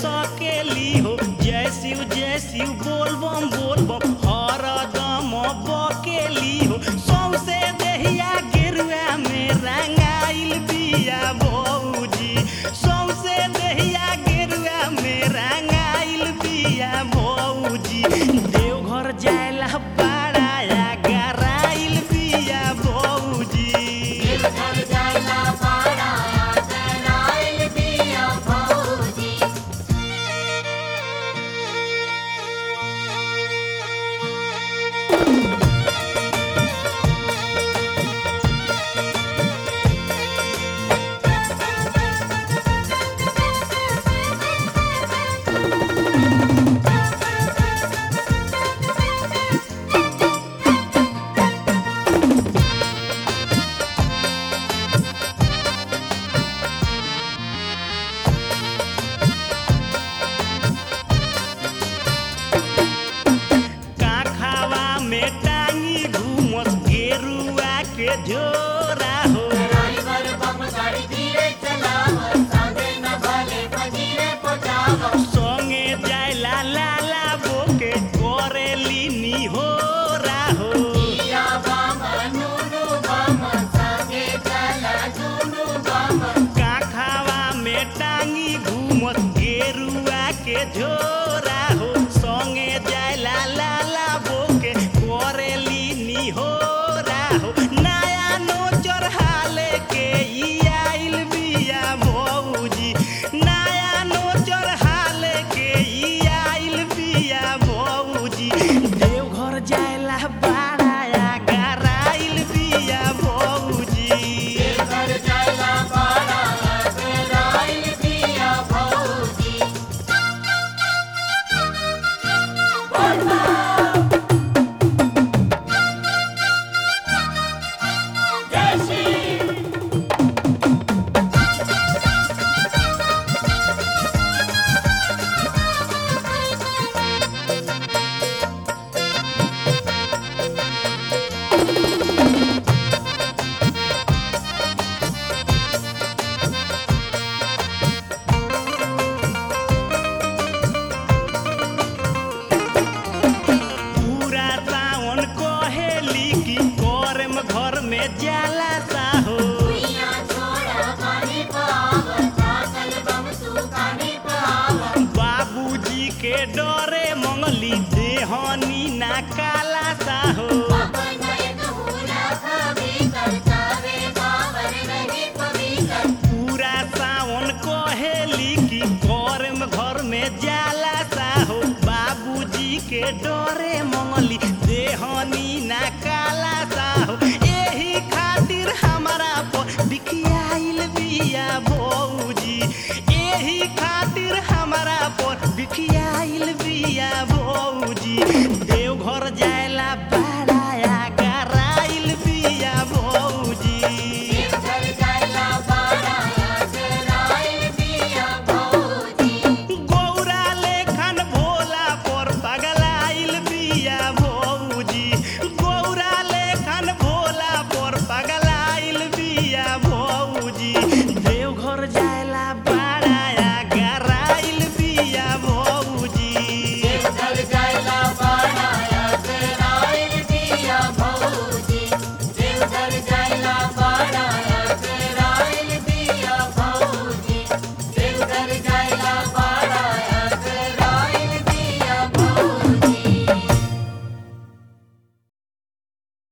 सकेली हो जय शिव जय शिव बोल बम बोल बम हरदम बकेली हो सौसे देहिया गेरुआ में रंगाइल बिया भौजी सौसे देहिया गेरुआ में रंगाइल बिया भौजी देवघर जायला बड़ाया गराइल बिया भौजी घर जाला पाड़ा कराइल बिया भौजी काखावा में टांगी घूमस गेरुआ के झोरा हो ड्राइवर बम गाड़ी धीरे चलाव सादे न भले फजीरे पहुंचाव संगे जायला लाला बोके करेली नी हो राहो पिया बम नूनू बम संगे चला जुनू बम काखावा में टांगी घूमस गेरुआ के झोरा हो संगे जायला लाला बोके करेली नी हो राहो नया नो चढ़ाले के ई आइल बिया भौजी नया नो चढ़ाले के ई आइल बिया भौजी देवघर जायला बाड़ाया गराइल बिया भौजी घर जाला पाड़ा कराइल बिया भौजी पूरा सावन कहेली कि करम घर में जाला साहो दुनिया छोड़ा पानी पाव पागल बम तू कानी पाव बाबूजी के डरे मंगली देहनी ना का